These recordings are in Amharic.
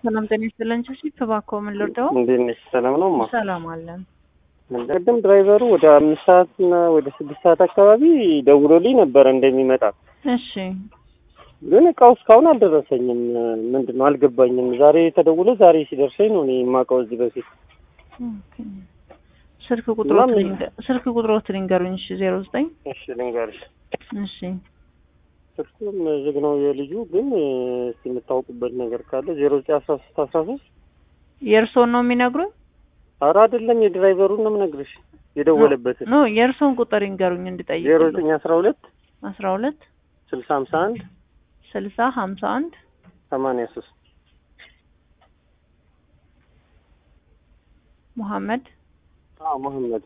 ሰላም ጤና ይስጥልን። ቺፕ እባክዎ ምን ልርዳው? እንዴት ነሽ? ሰላም ነው ማ ሰላም አለን። ቅድም ድራይቨሩ ወደ አምስት ሰዓት እና ወደ ስድስት ሰዓት አካባቢ ደውሎልኝ ነበረ እንደሚመጣ፣ እሺ ግን እቃው እስካሁን አልደረሰኝም። ምንድን ነው አልገባኝም። ዛሬ ተደውሎ ዛሬ ሲደርሰኝ ነው እኔ የማውቀው እዚህ በፊት ኦኬ። ስልክ ቁጥሮት እና ምን- ልንገ- ስልክ ቁጥሮት ልንገሩኝ። እሺ ዜሮ ዘጠኝ እሺ ልንገርሽ፣ እሺ ስልኩም ዝግ ነው የልጁ ግን እስኪ የምታውቁበት ነገር ካለ ዜሮ ዘጠኝ አስራ ሶስት አስራ ሶስት የእርስዎን ነው የሚነግሩኝ? ኧረ አይደለም የድራይቨሩን ነው የምነግርሽ የደወለበትን ኖ የእርስዎን ቁጥር ይንገሩኝ እንድጠይቅ። ዜሮ ዘጠኝ አስራ ሁለት አስራ ሁለት ስልሳ ሀምሳ አንድ ስልሳ ሀምሳ አንድ ሰማንያ ሶስት ሙሐመድ አዎ መሐመድ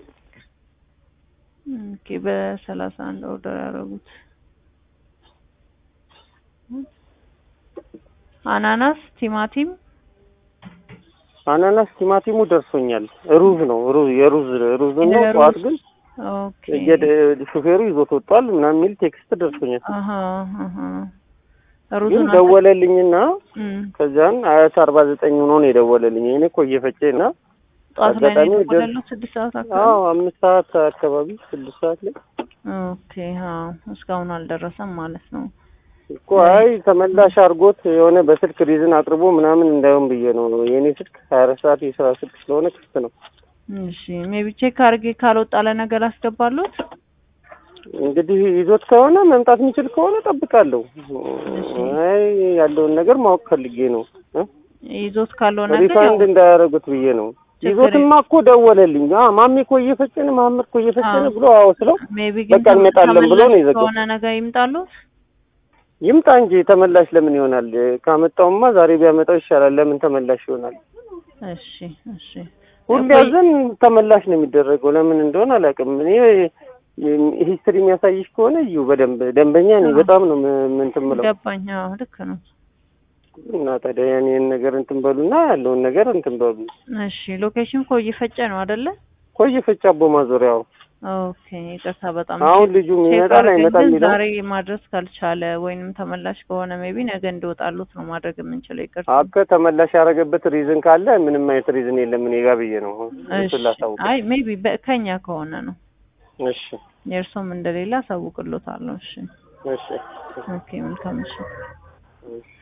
ኦኬ። በሰላሳ አንድ ኦርደር ያደረጉት አናናስ፣ ቲማቲም አናናስ ቲማቲሙ ደርሶኛል። ሩዝ ነው ሩዝ የሩዝ ሩዝ ነው። የሩዝ። ጠዋት ግን ኦኬ የደ- ሹፌሩ ይዞት ወጥቷል ምናምን የሚል ቴክስት ደርሶኛል። አሀ አሀ ግን ሩዙን ደወለልኝና እም ከዚያን አያት አርባ ዘጠኝ ሆኖ ነው የደወለልኝ። እኔ እኮ እየፈጨ እና ጠዋት ላይ ነው አጋጣሚ ደር- የደወለልኝ ስድስት ሰዓት አካባቢ አዎ አምስት ሰዓት አካባቢ ስድስት ሰዓት ላይ ኦኬ አዎ እስካሁን አልደረሰም ማለት ነው እኮ አይ ተመላሽ አድርጎት የሆነ በስልክ ሪዝን አቅርቦ ምናምን እንዳይሆን ብዬ ነው። የእኔ ስልክ ሀያ አራት ሰዓት የስራ ስልክ ስለሆነ ክፍት ነው። እሺ ሜቢ ቼክ አድርጌ ካልወጣ ለነገር አስገባሉት እንግዲህ ይዞት ከሆነ መምጣት የሚችል ከሆነ ጠብቃለሁ። አይ ያለውን ነገር ማወቅ ፈልጌ ነው እ? ይዞት ካለው ነገር ያው ሪፋንድ እንዳያደርጉት ብዬ ነው። ችግር ይዞትማ እኮ ደወለልኝ። አ ማሜ እኮ እየፈጨን መሀመድ እኮ እየፈጨን አዎ። ብሎ አዎ ስለው ሜቢ ግን በቃ እንመጣለን ብሎ ነው ተመላሽ የዘጋው። ከሆነ ነገር ይምጣሉት ይምጣ እንጂ ተመላሽ ለምን ይሆናል? ካመጣውማ ዛሬ ቢያመጣው ይሻላል። ለምን ተመላሽ ይሆናል? እሺ እሺ ሁሌ ቆይ- ያዘን ተመላሽ ነው የሚደረገው። ለምን እንደሆነ አላውቅም። እኔ ሂስትሪ የሚያሳይሽ ከሆነ እዩ በደንብ ደንበኛ ነኝ። አዎ። በጣም ነው ም- ምን እንትን የምለው ገባኝ አዎ ልክ ነው እና ታዲያ ያኔን ነገር እንትን በሉና ያለውን ነገር እንትን በሉ። እሺ ሎኬሽን እኮ እየፈጨ ነው አይደለ ቆይ ፈጫ አቦ ማዞሪያው ኦኬ ይቅርታ በጣም አሁን ልጁ ቼክ ይመጣል አድርገን አይመጣም ግን የሚለው ዛሬ ማድረስ ካልቻለ ወይንም ተመላሽ ከሆነ ሜቢ ነገ እንዲወጣሉት ነው ማድረግ የምንችለው ይቅርታ አከ ተመላሽ ያደረገበት ሪዝን ካለ ምንም አይነት ሪዝን የለም እኔ ጋ ብዬ ነው እሺ እሱን ላሳውቅ። አይ ሜቢ ከኛ ከሆነ ነው እሺ የእርሶም እንደሌላ አሳውቅሎታለሁ እሺ እሺ ኦኬ መልካም እሺ እሺ